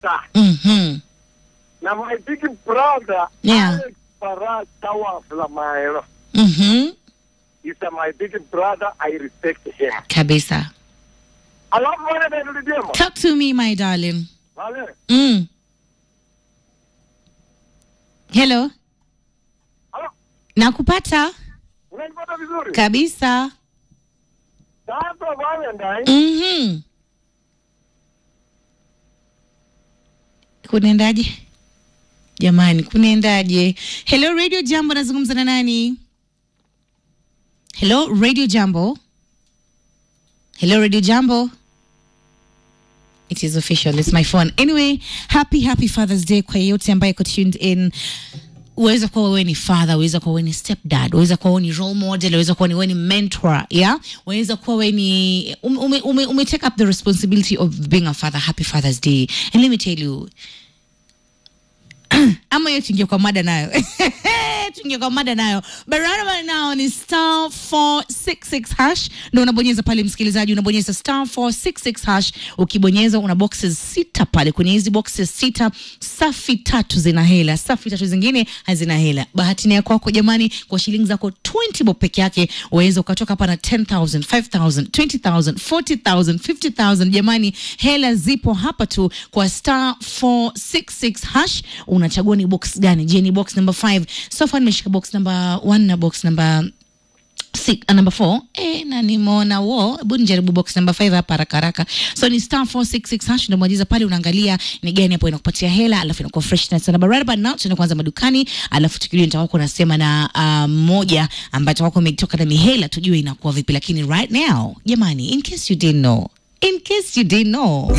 star. Mhm. Na my big brother, Yeah. Alex Farah Tawa Flamaero, Mhm. is my big brother. I respect him. Kabisa. Alafu wale ndio Talk to me my darling. Wale. Mm. Hello. Halo, Nakupata unanipata vizuri? kabisa. Sasa Valentine, Mhm. Kunaendaje? Jamani, kunaendaje? Hello Radio Jambo, nazungumza na nani? Hello Radio Jambo. Hello Radio Jambo. It is official. It's my phone. Anyway, happy happy Father's Day kwa yeyote ambaye iko tuned in uweza kuwa wewe ni father uweza kuwa wewe ni stepdad uweza kuwa wewe ni role model uweza kuwa ni wewe ni mentor yeah uweza kuwa wewe ni ume, ume, ume, ume take up the responsibility of being a father happy father's day and let me tell you ama hiyo tuingie kwa mada nayo tuingie kwa mada nayo barabara nao ni star 466 hash ndo unabonyeza pale msikilizaji unabonyeza star 466 hash ukibonyeza una boxes sita pale kwenye hizi boxes sita safi tatu zina hela safi tatu zingine hazina hela bahati ni ya kwako jamani kwa shilingi zako 20 bob peke yake waweza ukatoka hapa na 10000 5000 20000 40000 50000 jamani hela zipo hapa tu kwa star 466 hash unachagua ni box gani je ni box number 5 so far nimeshika box number 1 na box number Six, uh, number four eh, na nimeona wo hebu nijaribu box number five hapa haraka haraka so ni star 466 hash unamwajiza pale unaangalia ni gani hapo inakupatia hela alafu inakuwa fresh na sana but right about now tunaenda kwanza madukani alafu tukirudi nitakuwa nasema na uh, mmoja ambaye atakuwa umetoka na mihela tujue inakuwa vipi lakini right now jamani in case you didn't know in case you didn't know